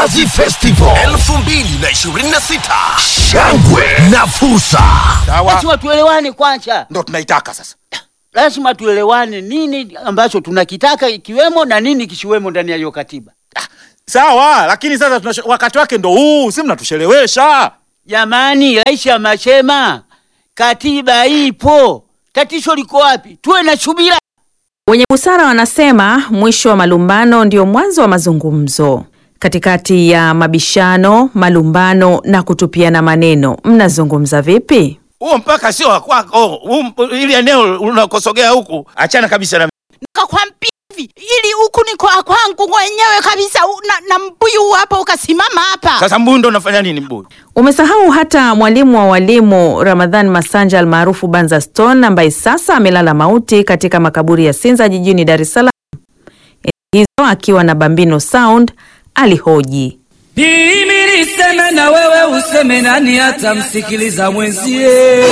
Mnazi Festival 2026 shangwe na fursa. Sawa, Lazima tuelewane kwanza, ndo tunaitaka sasa. lazima tuelewane nini ambacho tunakitaka ikiwemo na nini kisiwemo ndani ya hiyo katiba. Sawa, lakini sasa tunashe, wakati wake ndo huu, si mnatushelewesha. Jamani, rais amesema katiba ipo, tatizo liko wapi? Tuwe na subira. Wenye busara wanasema mwisho wa malumbano ndio mwanzo wa mazungumzo. Katikati ya mabishano, malumbano na kutupiana maneno, mnazungumza vipi? Huo mpaka sio wa kwako, huu mp- ili eneo unakosogea huku, achana kabisa na Nikakwambia hivi ili huku ni kwa kwangu mwenyewe kabisa u- na, na mbuyu hapa ukasimama hapa. sasa. Mbuyu ndo unafanya nini mbuyu? Umesahau hata mwalimu wa walimu Ramadhan Masanja almaarufu Banza Stone ambaye sasa amelala mauti katika makaburi ya Sinza jijini Dar es Salaam. Enzi hizo akiwa na Bambino Sound alihoji Mimi niseme na wewe useme, nani atamsikiliza mwenzie?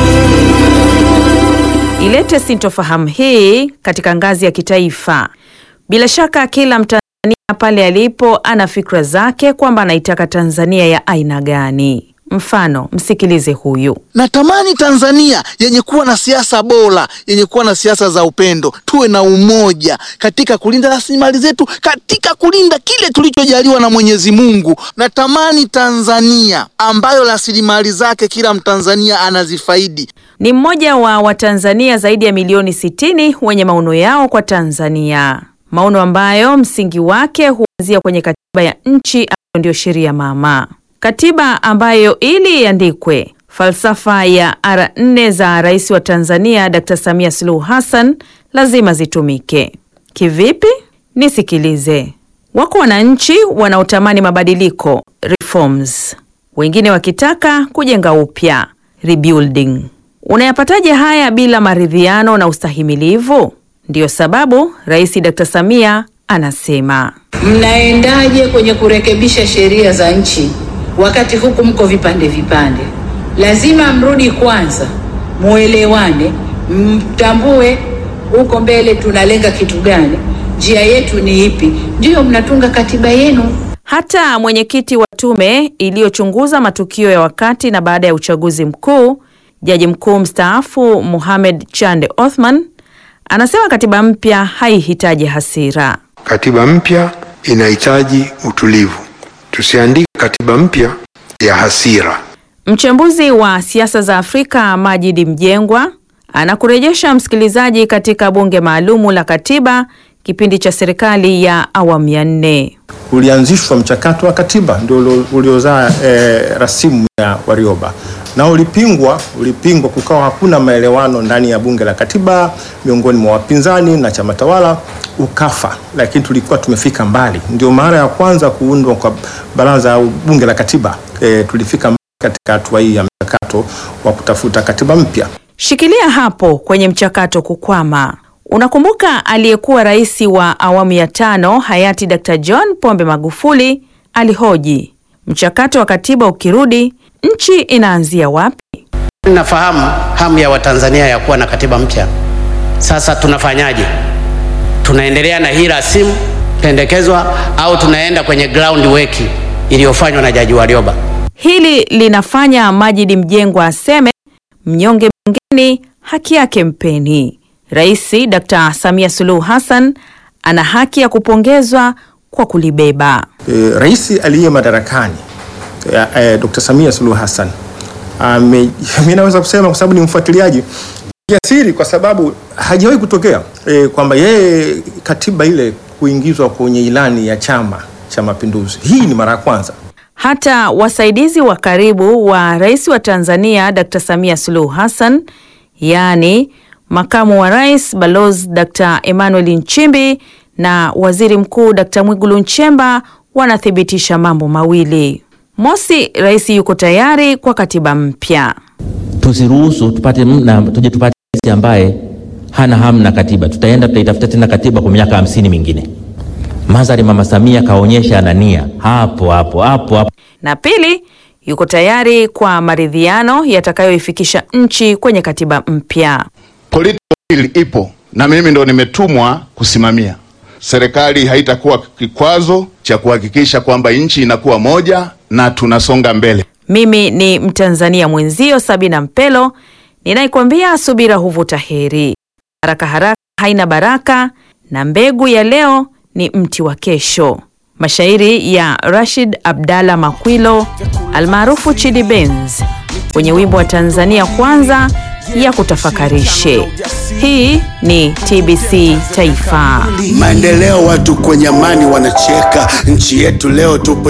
ilete sintofahamu hii katika ngazi ya kitaifa. Bila shaka kila Mtanzania pale alipo ana fikra zake kwamba anaitaka Tanzania ya aina gani. Mfano, msikilize huyu. Natamani Tanzania yenye kuwa na siasa bora, yenye kuwa na siasa za upendo, tuwe na umoja katika kulinda rasilimali zetu, katika kulinda kile tulichojaliwa na Mwenyezi Mungu. Natamani Tanzania ambayo rasilimali zake kila Mtanzania anazifaidi. Ni mmoja wa Watanzania zaidi ya milioni 60 wenye maono yao kwa Tanzania, maono ambayo msingi wake huanzia kwenye katiba ya nchi ambayo ndio sheria mama, katiba ambayo ili iandikwe, falsafa ya ara nne za rais wa Tanzania Dr. Samia Suluhu Hassan lazima zitumike. Kivipi? Nisikilize. Wako wananchi wanaotamani mabadiliko reforms, wengine wakitaka kujenga upya rebuilding. Unayapataje haya bila maridhiano na ustahimilivu? Ndiyo sababu Rais Dr. Samia anasema Mnaendaje kwenye kurekebisha sheria za nchi wakati huku mko vipande vipande? Lazima mrudi kwanza, muelewane, mtambue huko mbele tunalenga kitu gani, njia yetu ni ipi, ndiyo mnatunga katiba yenu. hata mwenyekiti wa tume iliyochunguza matukio ya wakati na baada ya uchaguzi mkuu, jaji mkuu mstaafu Mohamed Chande Othman anasema katiba mpya haihitaji hasira. Katiba mpya inahitaji utulivu. Tusiandike katiba mpya ya hasira. Mchambuzi wa siasa za Afrika Majidi Mjengwa anakurejesha msikilizaji katika bunge maalumu la katiba kipindi cha serikali ya awamu ya nne. ulianzishwa mchakato wa katiba ndio ulio- uliozaa eh, rasimu ya Warioba na ulipingwa, ulipingwa, kukawa hakuna maelewano ndani ya bunge la katiba miongoni mwa wapinzani na chama tawala, ukafa. Lakini tulikuwa tumefika mbali, ndio mara ya kwanza kuundwa kwa baraza au bunge la katiba. Eh, tulifika mbali katika hatua hii ya mchakato wa kutafuta katiba mpya. Shikilia hapo kwenye mchakato kukwama. Unakumbuka aliyekuwa rais wa awamu ya tano hayati Dr. John Pombe Magufuli alihoji, mchakato wa katiba ukirudi, nchi inaanzia wapi? Nafahamu hamu ya Watanzania ya kuwa na katiba mpya. Sasa tunafanyaje? Tunaendelea na hii rasimu pendekezwa au tunaenda kwenye ground work iliyofanywa na Jaji Warioba? Hili linafanya Majidi Mjengwa aseme mnyonge mnyongeni, haki yake mpeni. Rais Dr. Samia Suluhu Hassan ana haki ya kupongezwa kwa kulibeba. e, rais aliye madarakani e, e, Dr. Samia Suluhu Hassan ame, mimi naweza kusema kwa sababu ni mfuatiliaji jasiri, kwa sababu hajawahi kutokea e, kwamba yeye katiba ile kuingizwa kwenye ilani ya Chama cha Mapinduzi. Hii ni mara ya kwanza. Hata wasaidizi wa karibu wa rais wa Tanzania Dr. Samia Suluhu Hassan, yaani makamu wa rais Balozi Dr. Emmanuel Nchimbi na waziri mkuu Dr. Mwigulu Nchemba wanathibitisha mambo mawili. Mosi, rais yuko tayari kwa katiba mpya. tusiruhusu tupate mna, tuje tupate rais ambaye hana hamu na katiba. Tutaenda tutaitafuta tena katiba kwa miaka hamsini mingine. Madhari Mama Samia kaonyesha ana nia hapo hapo hapo hapo. Na pili, yuko tayari kwa maridhiano yatakayoifikisha nchi kwenye katiba mpya. Political will ipo na mimi ndo nimetumwa kusimamia. serikali haitakuwa kikwazo cha kuhakikisha kwamba nchi inakuwa moja na tunasonga mbele. Mimi ni Mtanzania mwenzio Sabina Mpelo ninaikwambia subira huvuta heri. Haraka haraka haina baraka, na mbegu ya leo ni mti wa kesho. Mashairi ya Rashid Abdalla Makwilo almaarufu Chidi Benz kwenye wimbo wa Tanzania Kwanza ya kutafakarishe. Hii ni TBC Taifa. Maendeleo, watu kwenye amani wanacheka. Nchi yetu leo tupo